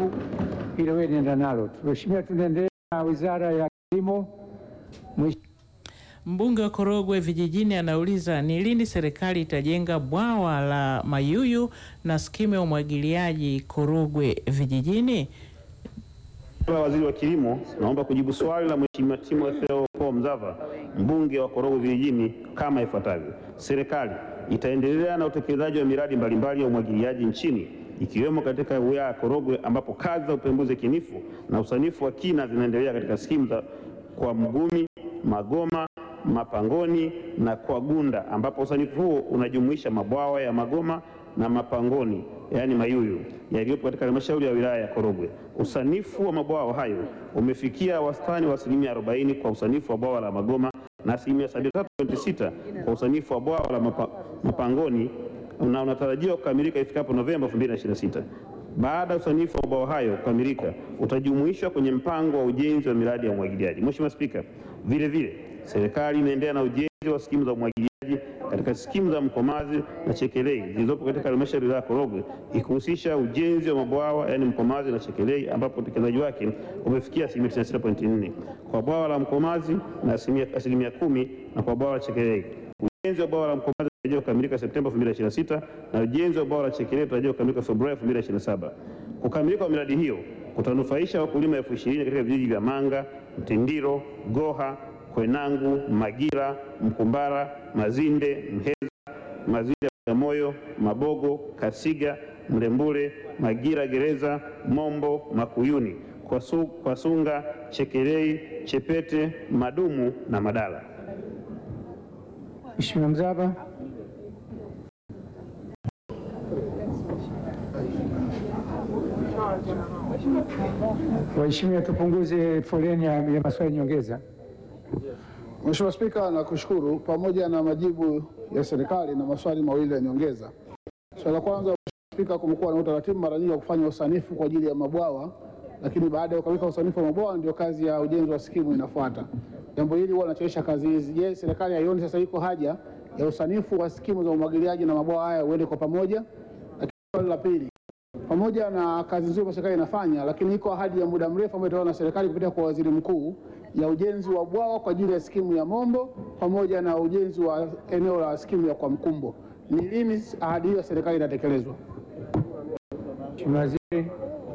jibu hilo, wewe nenda nalo tu. Mheshimiwa, tunaendelea na Wizara ya Kilimo. Mwish- Mbunge wa Korogwe Vijijini anauliza ni lini serikali itajenga bwawa la Mayuyu na skimu ya umwagiliaji Korogwe Vijijini? Mheshimiwa Waziri wa Kilimo, naomba kujibu swali la Mheshimiwa Timotheo Paul Mzava, mbunge wa Korogwe Vijijini kama ifuatavyo. Serikali itaendelea na utekelezaji wa miradi mbalimbali ya umwagiliaji nchini ikiwemo katika wilaya ya Korogwe ambapo kazi za upembuzi kinifu na usanifu wa kina zinaendelea katika skimu za kwa Mgumi, Magoma, Mapangoni na kwa Gunda ambapo usanifu huo unajumuisha mabwawa ya Magoma na Mapangoni yaani Mayuyu yaliyopo katika halmashauri ya wilaya ya Korogwe. Usanifu wa mabwawa hayo umefikia wastani wa asilimia 40 kwa usanifu wa bwawa la Magoma na asilimia 73.6 kwa usanifu wa bwawa la mapa, Mapangoni na unatarajiwa kukamilika ifikapo Novemba 2026. Baada ya usanifu wa mabwawa hayo kukamilika, utajumuishwa kwenye mpango wa ujenzi wa miradi ya umwagiliaji. Mheshimiwa Spika, vile vile serikali inaendelea na ujenzi wa skimu za umwagiliaji katika skimu za Mkomazi na Chekelei zilizopo katika halmashauri ya Korogwe ikihusisha ujenzi wa mabwawa yaani Mkomazi na Chekelei ambapo utekelezaji wake umefikia asilimia 96.4 kwa bwawa la Mkomazi na asilimia asilimia kumi na kwa bwawa la Chekelei. Ujenzi wa bwawa la Mkomazi unatarajiwa kukamilika Septemba 2026 na ujenzi wa bwawa la Chekelei unatarajiwa kukamilika Februari 2027. Kukamilika kwa miradi hiyo kutanufaisha wakulima elfu ishirini katika vijiji vya Manga, Mtindiro, Goha, Kwenangu, Magira, Mkumbara, Mazinde, Mheza, Mazinde, Bagamoyo, Mabogo, Kasiga, Mlembule, Magira, Gereza, Mombo, Makuyuni, Kwasu- Kwasunga, Chekelei, Chepete, Madumu na Madala. Mheshimiwa Mzava. Waheshimiwa, tupunguze foleni ya, ya maswali nyongeza. Mheshimiwa Spika, nakushukuru. Pamoja na majibu ya serikali na maswali mawili ya nyongeza. Swali la kwanza, Mheshimiwa Spika, kumekuwa na utaratibu mara nyingi wa kufanya usanifu kwa ajili ya mabwawa, lakini baada ya kukamilika usanifu wa mabwawa ndio kazi ya ujenzi wa skimu inafuata. Jambo hili huwa linachelewesha kazi hizi. Je, serikali haioni sasa iko haja ya usanifu wa skimu za umwagiliaji na mabwawa haya uende kwa pamoja? Lakini swali la pili, pamoja na kazi nzuri ambayo serikali inafanya, lakini iko ahadi ya muda mrefu ambayo itolewa na serikali kupitia kwa waziri mkuu ya ujenzi wa bwawa kwa ajili ya skimu ya Mombo pamoja na ujenzi wa eneo la skimu ya kwa Mkumbo. Ni lini ahadi hiyo ya serikali inatekelezwa? Mheshimiwa Waziri.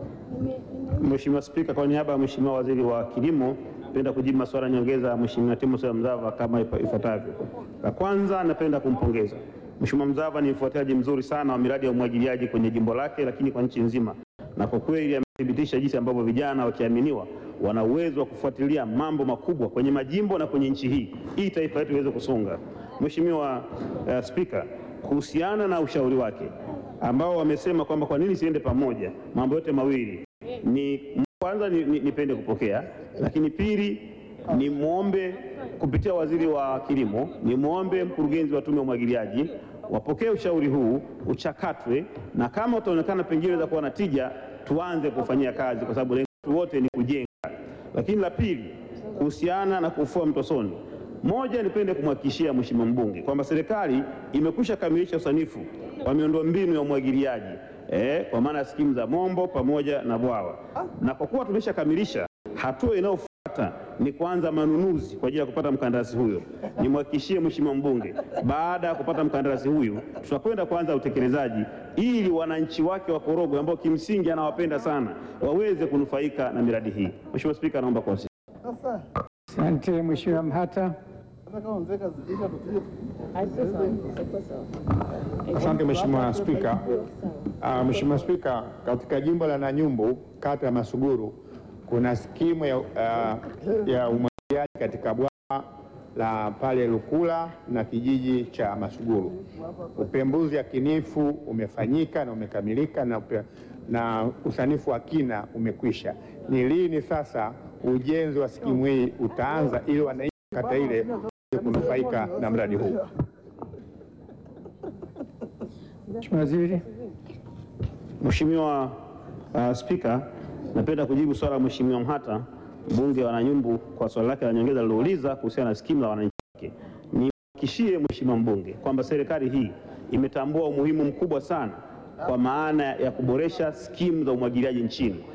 Mheshimiwa Spika, kwa niaba ya Mheshimiwa Waziri wa Kilimo, napenda kujibu maswali ya nyongeza ya Mheshimiwa Timotheo Mzava kama ifa- ifuatavyo. La kwanza, napenda kumpongeza Mheshimiwa Mzava, ni mfuatiliaji mzuri sana wa miradi ya umwagiliaji kwenye jimbo lake, lakini kwa nchi nzima, na kwa kweli amethibitisha jinsi ambavyo vijana wakiaminiwa wana uwezo wa kufuatilia mambo makubwa kwenye majimbo na kwenye nchi hii ili taifa letu liweze kusonga. Mheshimiwa uh, Spika, kuhusiana na ushauri wake ambao wamesema kwamba kwa nini siende pamoja mambo yote mawili ni kwanza ni- ni- nipende kupokea, lakini pili ni muombe kupitia waziri wa kilimo, ni muombe mkurugenzi wa tume ya umwagiliaji wapokee ushauri huu, uchakatwe, na kama utaonekana pengine za kuwa na tija, tuanze kufanyia kazi, kwa sababu lengo letu wote ni kujenga. Lakini la pili, kuhusiana na kufua mtosoni, moja, nipende kumhakikishia mheshimiwa mbunge kwamba serikali imekwisha kamilisha usanifu wa miundombinu ya umwagiliaji eh, kwa maana ya skimu za Mombo pamoja na bwawa, na kwa kuwa tumeshakamilisha, hatua inayofuata ni kuanza manunuzi kwa ajili ya kupata mkandarasi huyo. Nimhakikishie mheshimiwa mbunge, baada ya kupata mkandarasi huyu, tutakwenda kuanza utekelezaji ili wananchi wake wa Korogwe ambao kimsingi anawapenda sana waweze kunufaika na miradi hii. Mheshimiwa Spika, naomba kuwasilisha. Asante Mheshimiwa Mhata. Asante Mheshimiwa Spika. Ah, Mheshimiwa Spika, katika jimbo la Nanyumbu kata ya Masuguru kuna skimu ya, ah, ya umwagiliaji katika bwawa la pale Lukula na kijiji cha Masuguru. Upembuzi yakinifu umefanyika na umekamilika na, upe, na usanifu wa kina umekwisha. Ni lini sasa ujenzi wa skimu hii utaanza ili wananchi kata ile waweze kunufaika na mradi huu? Mheshimiwa Waziri. Mheshimiwa uh, Spika, napenda kujibu swala la Mheshimiwa Mhata mbunge wa Nanyumbu kwa swali lake la nyongeza lilouliza kuhusiana na skimu za wananchi wake. Nimhakikishie Mheshimiwa mbunge kwamba serikali hii imetambua umuhimu mkubwa sana kwa maana ya kuboresha skimu za umwagiliaji nchini